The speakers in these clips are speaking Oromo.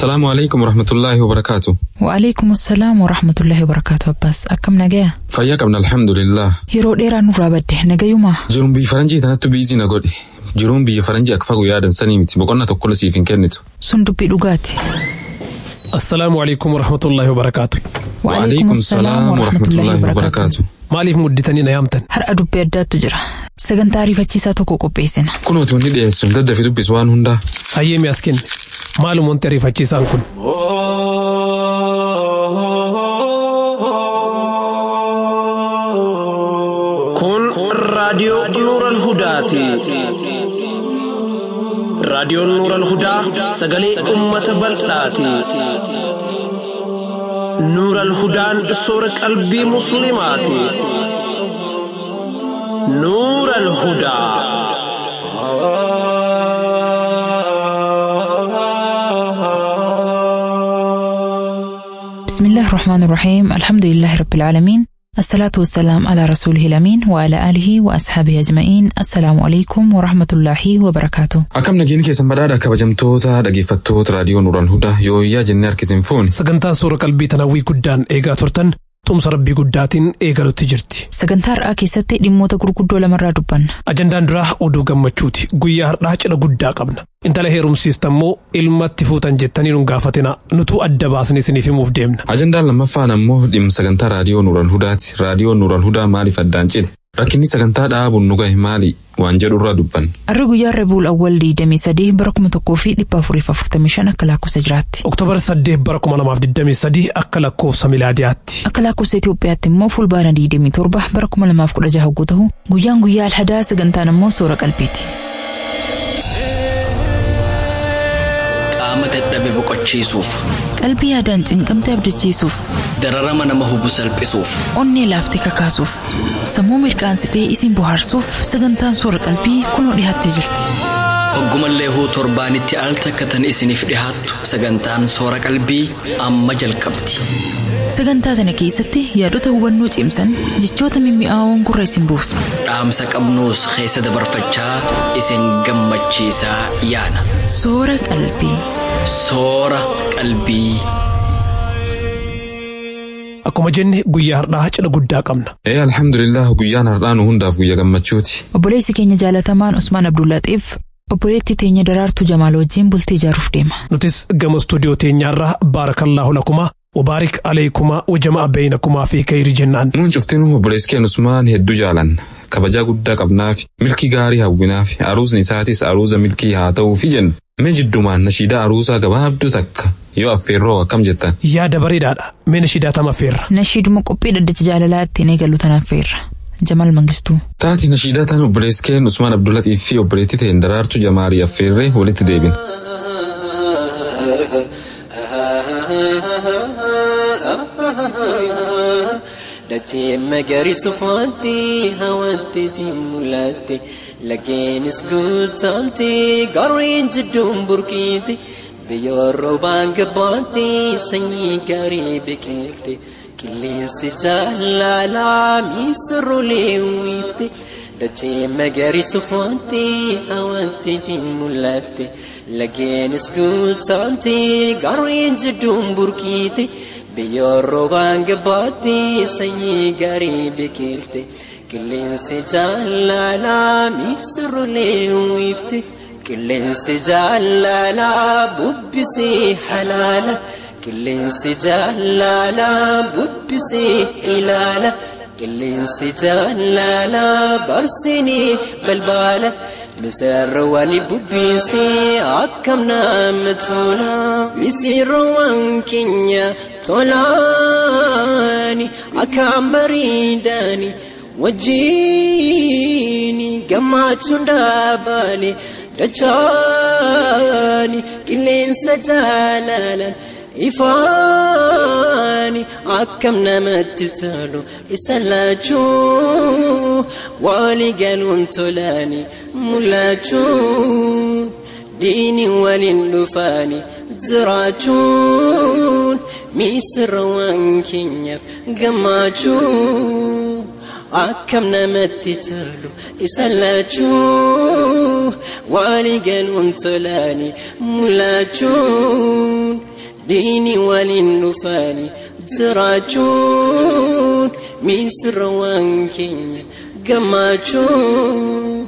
Assalaamu alaikum warahmatullaahi wabarakaatu. Wa'aleekum assalaam wa rahmatullahi wa barakaatu Abbaas. Akkam nagaya? Fayyaa qabna alhamdulillah. Yeroo dheeraa nurraa badde nagayumaa? Jiruun biyya faranjii tanattu biizii na godhe. Jiruun biyya faranjii akka fagoo yaadan sanii miti boqonnaa tokko siif hin kennitu. Sun dubbii dhugaati. assalaamu alaikum warahmatullaahi wabarakaatu Wa'alaikum salaam warahmatullaahi wabarakaatu. maaliif mudditanii na yaamtan Har'a dubbii addaattu jira. Sagantaa ariifachiisaa tokko qopheessina. Kunooti wanni dhiyeessu daddafi dubbisu waan hundaa. hayyeemi as kenne maalum wanti ariifachiisaan kun kun raadiyoo nuural hudaati raadiyoon nuural hudaa sagalee ummata bal'aati nuural hudaan soora qalbii musliimaati nuural hudaa بسم الله الرحمن الرحيم الحمد لله رب العالمين الصلاة والسلام على رسوله الأمين وعلى آله وأصحابه أجمعين السلام عليكم ورحمة الله وبركاته Akkam nageenya keessan badhaadha kabajamtoota dhaggeeffattoota raadiyoo Nuural Hudaa yooyyaa jennee harkisin fuuni. sagantaa suura qalbii tanawwii guddaan eegaa turtan tumsa rabbii guddaatiin eegalutti jirti sagantaa har'aa keessatti dhimmoota gurguddoo lamarraa dubbanna ajandaan duraa oduu gammachuuti guyyaa har'aa cidha guddaa qabna intala heerumsiistammoo ilmatti fuutan jettanii nun gaafatina nutuu adda baasnee isiniif himuuf deemna Ajandaan lammaffaan ammoo dhimma sagantaa raadiyoo Nuural Hudaati. Raadiyoon Nuural Hudaa maaliif addaan cite? Rakkinni sagantaa dhaabuun nu gahe maali? Waan jedhu irraa dubbanna. Harri guyyaa Rabiul Awwal 23 bara 1445 akka lakkoofsa jiraatti. oktoobar 8 bara 2023 akka lakkoofsa milaadiyaatti Akka lakkoofsa Itoophiyaatti immoo fulbaana 27 bara 2016 hogguu ta'u guyyaan guyyaa alhadaa sagantaan immoo soora qalbiiti. qaama dadhabe boqochiisuuf Qalbii yaadaan cinqamte abdachiisuuf, dararama nama hubu salphisuuf onnee laaftee kakaasuuf, sammuu mirqaansitee isin bohaarsuuf sagantaan soora qalbii kunoo dhiyaattee jirti. hoggumallee huu torbaanitti al takkatan isiniif dhihaattu sagantaan soora qalbii amma jalqabdi Sagantaa sana keessatti yaadota hubannoo cimsan jechoota mimmi'aawoon gurra isin buusu. dhaamsa qabnuus keessa dabarfachaa isin gammachiisaa yaana Soora qalbii. soora qalbii. akkuma jenne guyyaa har'aa cidha guddaa qabna Ee alhamdulillah guyyaan har'aa nu hundaaf guyya gammachuuti. Obboleessi keenya jaalatamaan Usmaan Abdullaaxiif obboleettii teenya daraartuu Jamaal wajjin bultii ijaaruuf deema. nutis gama istuudiyoo teenyaarraa baarakallaahu lakumaa wabaarik aleekumaa wajama beeynakumaa fi kayri jennaan Nuun cuftinuu obboleessi keenya Usmaan hedduu jaalanna. Kabajaa guddaa qabnaaf milkii gaarii hawwinaaf aruusni isaatis aruuza milkii haa ta'uufi jenna. Mee jiddumaan nashiidaa aruusaa gabaabduu takka yoo affeerroo akkam jettan. yaada bareedaadha meena shidaatama feerra Nashiiduma qophii dhaddacha jaalalaa ittiin eegallu tanaaf feerra. Jamaal Mangistuu. Taati nashiidaa tan obboleessi keenya Usmaan Abdullatiif fi obboleettii ta'een daraartuu jamaarii affeerree walitti deebina. Dachee magariisa uffatte hawwatteetti mul'atte laggeenis guutamte gaarreen jidduun burkiite biyyoon roobaan gabbaatte sanyii gaarii biqilte qilleensi jaalalaa miisirrolee uwwifte dachee magariisa uffatte hawwatteetti mul'atte laggeenis guutamte gaarreen jidduun burkiite. biyyoon roobaan gabbaatte sanyii gaarii biqilte qilleensi jaalalaa miisirrolee uwwifte qilleensi jaalalaa bubbisee halaala qilleensi jaalalaa bubbisee ilaala qilleensi jaalalaa barsinee balbaala misirroowwan bubbisee akkam nama tola misirroowwan keenya tolaani akkam bareedani wajjiini gammachuun dhaabaani dachaani qilleensa jaalalan ifaani akkam namatti tolu isa laachuu walii galuun tolaani mul'achuun diini waliin dhufaani jiraachuun miisirrawwan keenyaaf gammachuun akkam namatti tolu isa laachuu walii galuun tolaani mul'achuun diini waliin dhufaani jiraachuun miisira waan keenya gammachuun.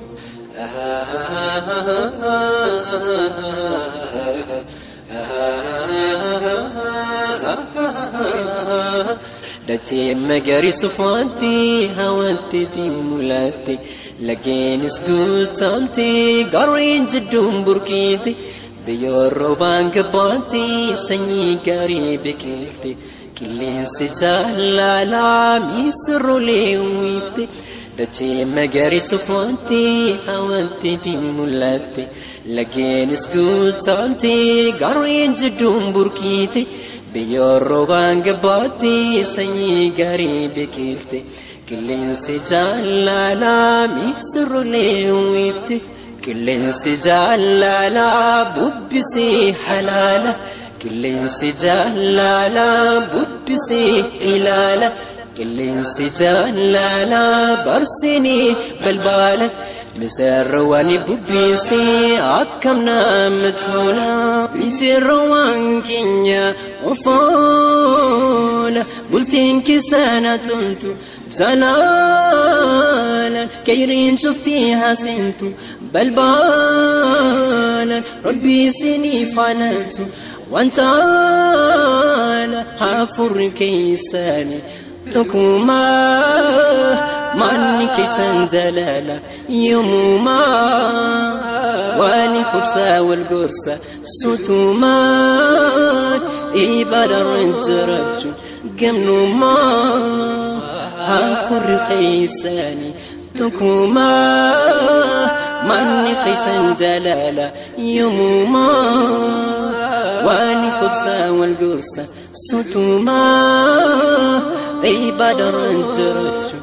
Dachee magariisa faatti hawwatti mul'atti lageenis guutamti gareen jidduun burkiiti biyyoon roobaan gabbaatti sanyii gaarii biqilti qilleensi jaalalaa miisirrolee uwwifti dachee magariisa faatti hawwatti mul'atti lageenis guutamti gareen jidduun burkiiti. biyyoon roobaan gabbaatti sanyii gaarii biqilti qilleensi jaalalaa miisirrolee uwwifti qilleensi jaalalaa bubbisee halaala qilleensi jaalalaa bubbisee ilaala qilleensi jaalalaa barsinee balbaala misirroowwan bubbisee akkam nama tola misirroowwan keenya ofoola bultiin keessana tontu zalaalan kayriin cuftii haasentu balbaalan rabbii isinii faanatu wantaala haafurri keessanii tokkumaa manni keessan jalaala yoomumaa waan fursaa wal gorsa sutumaa ibaadarra jiraachuun gamnumaa haafurri keessanii tokkumaa manni keessan jalaala yoomumaa waan fursaa wal gorsa sutumaa ibaadarra jiraachuun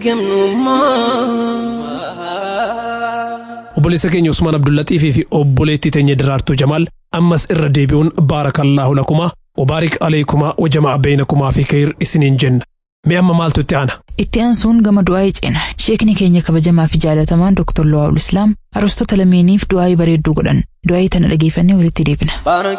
gamnummaa. obboleessa keenya Usmaan Abdullaxiifii fi obboleettii teenya Diraartuu Jamaal ammas irra deebi'uun baarakallaahu lakumaa wabaarik aleekumaa wajamaa beeynakumaa fi kayir isiniin jenna. Mee amma maaltu itti aana? Itti aansuun gama du'aa'ii ceena. Sheekni keenya kabajamaa fi jaalatamaan Dr. Lawaa Islaam arustota lameeniif du'aa'ii bareedduu godhan. Du'aa'ii tana dhageeffannee walitti deebina.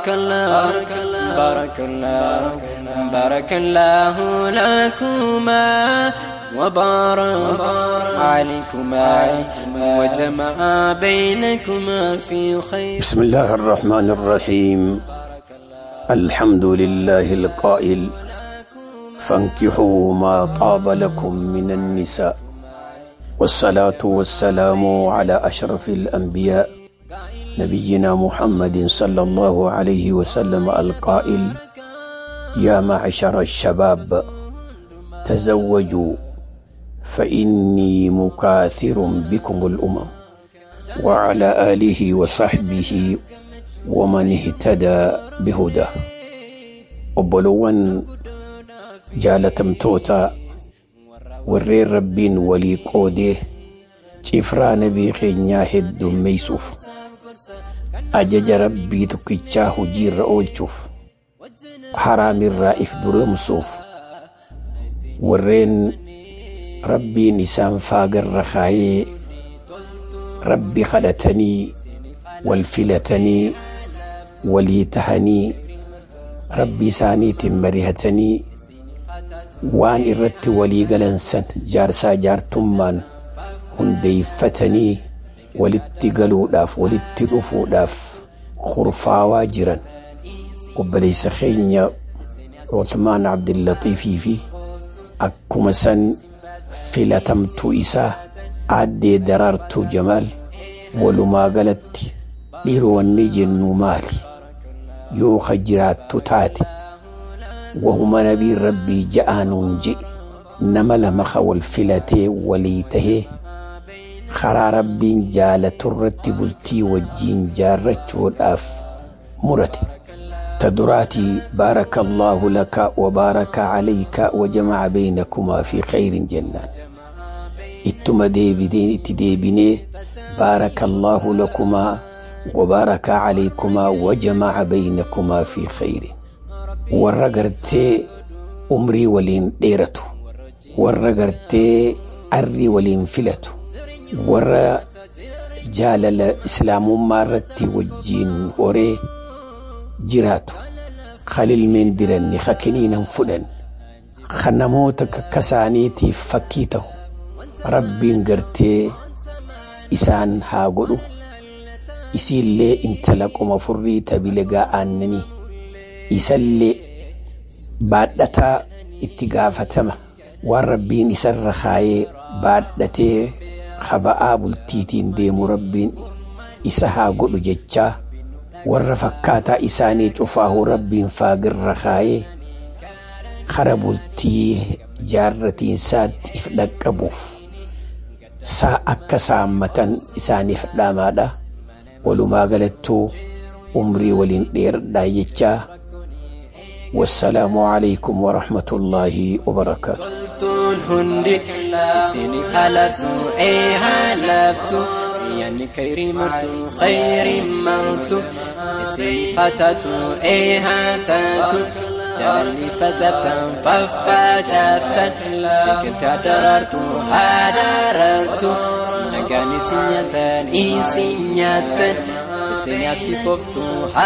بارك الله لكما وبارك عليكما وجمع بينكما في خير بسم الله الرحمن الرحيم الحمد لله القائل فانكحوا ما طاب لكم من النساء والصلاة والسلام على أشرف الأنبياء نبينا محمد صلى الله عليه وسلم القائل يا معشر الشباب تزوجوا فإني مكاثر بكم الأمم وعلى آله وصحبه ومن اهتدى بهداه وبلون جالتمتوتا warreen rabbiin walii qoodee cifraa nabii keenyaa heddummeeysuuf ajaja rabbii tokkichaa hojiirra oolchuuf haraamirraa if duroomsuuf warreen rabbiin isaan faagarra kaayee rabbi kadhatanii wal filatanii walii tahanii rabbi isaaniitiin marihatanii waan irratti walii galansan jaarsaa jaartummaan hundeeyfatanii walitti galuudhaaf walitti dhufuudhaaf kurfaawaa jiran obboleessa keenya Uthmaan Abdillaxiifii fi akkuma san filatamtuu isaa aaddee daraartuu Jamaal walumaa galatti dhiironni jennu maali yoo ka jiraattu taate wahuma nabiin rabbii ja'aanuun jedhe nama lama ka wal filatee walii tahee karaa rabbiin jaalaturratti bultii wajjiin jaarrachuudhaaf murate تدراتي بارك الله لك وبارك عليك وجمع بينكما في خير جنان اتما ديبدين اتديبني بارك الله لكما وبارك عليكما وجمع بينكما في خير ورقرتي أمري ولين ديرتو ورقرتي أري ولين فلتو ور جالل إسلام مارتي وجين وري jiraatu kalilmeen diranne ka kiniinan fudhan ka namoota kakkasaaniitiif fakkii ta'u rabbiin gartee isaan haa godhu isiillee intala qoma furrii tabilegaa aannanii isallee baadhataa itti gaafatama waan rabbiin isarra kaayee baadhatee haba'aa bultiitiin deemu rabbiin isa haa godhu jechaa warra fakkaataa isaanii cufaahu rabbiin faagirra kaayee kara bultii jaarratiinsaatti if dhaqqabuuf saa akka saammatan isaaniif dhaamaadha walumaa galattuu umrii waliin dheeradhaa jechaa والسلام عليكم ورحمة الله وبركاته toltuun hundi isinif halartu ee halaftu yani kayrii martu khayrii martu isinif hatatu ee hatatu jaalalli facaaftan faffacaaftan biqiltaa daraartu haa daraartu nagaan isin nyaatan isin nyaatan isin asiifoftu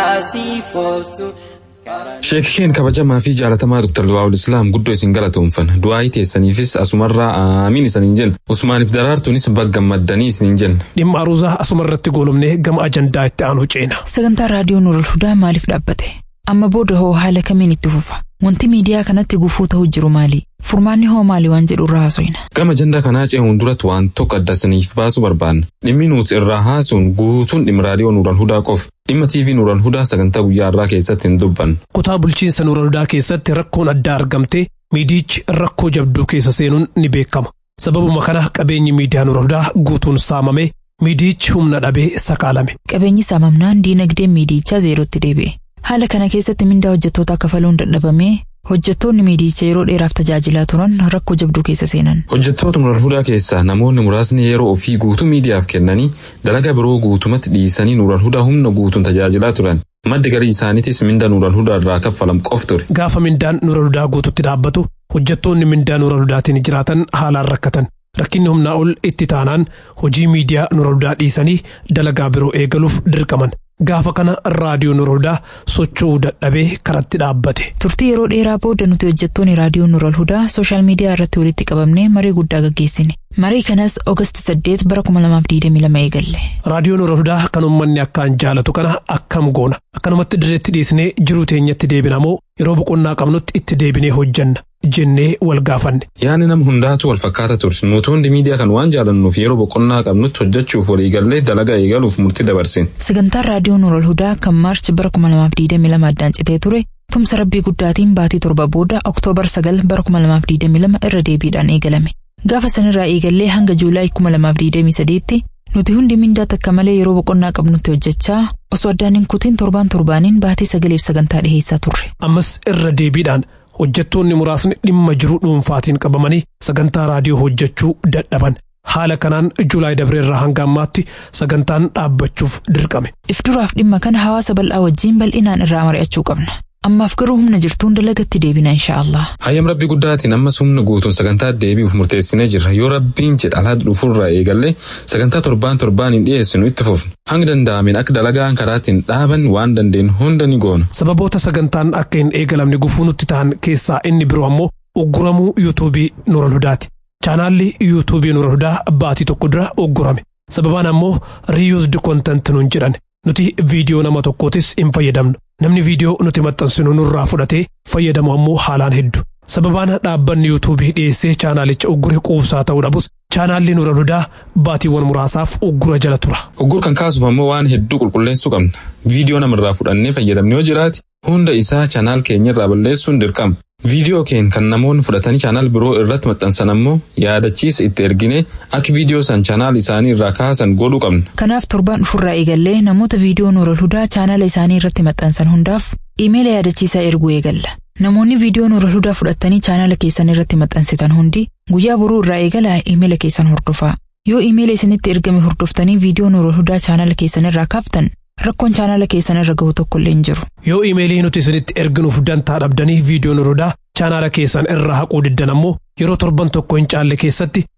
haasiifoftu Sheekikeen kabajamaa fi jaalatamaa Dr. Luwaawul Islaam guddoo isin galatoomfan. Du'aayii teessaniifis asumarraa aamiin isaniin jenna. Usmaaniif daraartuunis bagga maddanii isiniin jenna. dhimma aruuzaa asuma irratti goolumnee gama ajandaa itti aanu ceena. Sagantaa raadiyoo Nuurul Hudaa maaliif dhaabbate? Amma booda hoo haala kamiin itti fufa? Wanti miidiyaa kanatti gufuu ta'uu jiru maali? Furmaanni hoo maali waan jedhu irraa haasofna. Gama ajandaa kanaa ce'uun duratti waan tokko adda isiniif baasuu barbaanna. Dhimmi nuti irraa haasuun guutuun dhimma raadiyoo Nuural Hudaa qofa. Dhimma TV Nuural Hudaa sagantaa guyyaa irraa keessatti hin dubbannu. Kutaa bulchiinsa Nuural Hudaa keessatti rakkoon addaa argamte miidiyichi rakkoo jabduu keessa seenuun ni beekama. Sababuma kana qabeenyi miidiyaa Nuural Hudaa guutuun saamame miidiyichi humna dhabee sakaalame. Qabeenyi saamamnaan diinagdeen miidiyichaa zeerootti deebi'e. Haala kana keessatti mindaa hojjettoota kafaluun dadhabamee hojjettoonni miidiyicha yeroo dheeraaf tajaajilaa turan rakkoo jabduu keessa seenan. Hojjettoota Nuural Hudaa keessaa namoonni muraasni yeroo ofii guutuu miidiyaaf kennanii dalagaa biroo guutumatti dhiisanii Nuural Hudaa humna guutuun tajaajilaa turan. Maddi garii isaaniitis minda Nuural Hudaa irraa kaffalam qof ture. Gaafa mindaan Nuural Hudaa guututti dhaabbatu hojjettoonni mindaa Nuural Hudaatiin jiraatan haalaan rakkatan. Rakkinni humnaa ol itti taanaan hojii miidiyaa Nuural Hudaa dhiisanii dalagaa biroo eegaluuf dirqaman. Gaafa kana raadiyoo Nuural Hudaa socho'uu dadhabee karatti dhaabbate. Turtii yeroo dheeraa booda nuti hojjettoonni raadiyoo Nuural Hudaa sooshaal miidiyaa irratti walitti qabamnee marii guddaa gaggeessine. Marii kanas Oogasti 8 bara 2022 eegalle. Raadiyoo Nuural Hudaa kan uummanni akkaan jaalatu kana akkam goona. Akkanumatti dirreetti dhiisnee jiruu teenyatti deebina moo yeroo boqonnaa qabnutti itti deebinee hojjanna jennee wal gaafanne. Yaani nama hundaatu wal fakkaata ture. Nuti hundi miidiyaa kan waan jaalannuuf yeroo boqonnaa qabnutti hojjechuuf walii gallee dalagaa eegaluuf murtii dabarsine. Sagantaan raadiyoo Nuural Hudaa kan Maarchi bara 2022 addaan citee ture tumsa rabbii guddaatiin baatii torba booda Oktoobar 9 bara 2022 irra deebiidhaan eegalame. Gaafa sanirraa eegallee hanga Juulaay 2023tti nuti hundi mindaa takka malee yeroo boqonnaa qabnutti hojjechaa osoo addaan hin kutiin torbaan torbaaniin baatii sagaleef sagantaa dhiheessaa turre. Ammas irra deebiidhaan hojjettoonni muraasni dhimma jiruu dhuunfaatiin qabamanii sagantaa raadiyoo hojjechuu dadhaban. Haala kanaan Juulaay Dabreerraa hanga ammaatti sagantaan dhaabbachuuf dirqame. If duraaf dhimma kana hawaasa bal'aa wajjin bal'inaan irraa mari'achuu qabna. Ammaaf garuu humna jirtuun dalagatti deebina inshaallah. Hayyam rabbi guddaatiin ammas humna guutuun sagantaa deebi'uuf murteessinee jirra. Yoo rabbiin jedha alaa dhufurraa eegallee sagantaa torbaan torbaan hin dhiyeessinu itti fufna. Hanga danda'ameen akka dalagaan karaatiin dhaaban waan dandeenyu hunda ni goona. Sababoota sagantaan akka hin eegalamne gufuu nutti ta'an keessaa inni biroo ammoo ugguramuu yuutuubii Nuural Hudaati. Chaanaalli yuutuubii Nuural Hudaa baatii tokko dura uggurame. Sababaan ammoo riiyuusdi kontent nuun jedhan. Nuti viidiyoo nama tokkootis hin fayyadamnu. Namni viidiyoo nuti maxxansinu nurraa fudhatee fayyadamu ammoo haalaan heddu. Sababaan dhaabbanni yuutuubii dhiyeessee chaanaalicha uggure quubsaa ta'uu dhabus chaanaalli Nuural Hudaa baatiiwwan muraasaaf uggura jala tura. Uggur kan kaasuuf ammoo waan hedduu qulqulleessuu qabna. Viidiyoo namarraa fudhannee fayyadamne yoo jiraate hunda isaa chaanaal keenyarraa balleessuun dirqama. Viidiyoo keen kan namoonni fudhatanii chaanaal biroo irratti maxxansan ammoo yaadachiisa itti ergine akka viidiyoo san chaanaal isaanii irraa kaasan godhuu qabna. Kanaaf torbaan dhufurraa eegallee namoota viidiyoo Nuural Hudaa chaanaala isaanii irratti maxxansan hundaaf iimeela yaadachiisaa erguu eegalla. Namoonni viidiyoo Nuural Hudaa fudhatanii chaanaala keessan irratti maxxansitan hundi guyyaa boruu irraa eegalaa iimeela keessan hordofaa. Yoo iimeela isinitti ergame hordoftanii viidiyoo Nuural Hudaa chaanaala keessan irraa kaaftan rakkoon chaanaala keessan irra gahu tokko illee hin jiru. Yoo iimeelii nuti isinitti erginuuf dantaa dhabdanii viidiyoo Nuural Hudaa chaanaala keessan irraa haquu diddan ammoo yeroo torban tokko hin caalle keessatti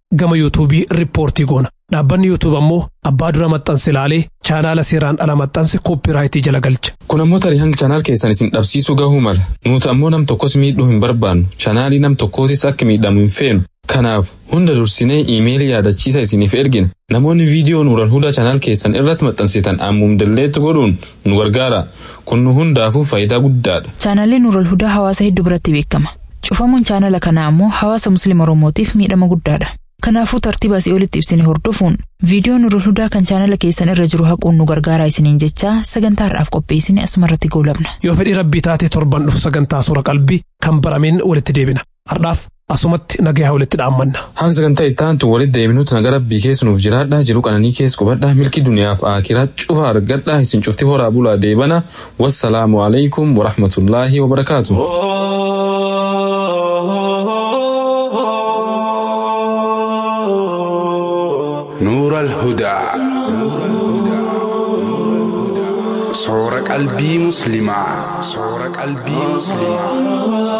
gama yuutuubii riippoortii goona. Dhaabbanni yuutuub ammoo abbaa dura maxxanse ilaalee chaanaala seeraan ala maxxanse koopiraayitii jala galcha. Kun ammoo tarii hanga chaanaal keessan isin dhabsiisuu gahuu mala. Nuti ammoo nam tokkos miidhuu hin barbaannu. Chaanaalii nam tokkootis akka miidhamu hin feenu. Kanaaf hunda dursinee iimeelii yaadachiisa isiniif ergina. Namoonni viidiyoo nuural hudaa chaanaal keessan irratti maxxansitan ammum dalleetti godhuun nu gargaara. Kun nu hundaafuu faayidaa guddaadha. Chaanaalli Nuural Hudaa hawaasa hedduu biratti beekama. Cufamuun chaanala kanaa ammoo hawaasa Musliima Oromootiif miidhama guddaadha. Kanaafuu tartiiba asii olitti ibsine hordofuun viidiyoo Nuural Hudaa kan chaanala keessan irra jiru haquun nu gargaaraa isiniin jechaa sagantaa har'aaf qopheessine asuma irratti goolabna. Yoo fedhii rabbii taate torban dhufu sagantaa suura qalbii kan barameen walitti deebina. Har'aaf asumatti nagayaa walitti dhaammanna. Haga sagantaa itti aantu walitti deebinuutti naga rabbii keessa nuuf jiraadhaa jiru qananii keessa qubadhaa milki duniyaaf aakiraa cufa argadhaa isin cufti horaa bulaa deebana wassalaamu alaikum warahmatullaahi wabarakaatu. نور الهدى صور قلبي مسلمة صور قلبي مسلمة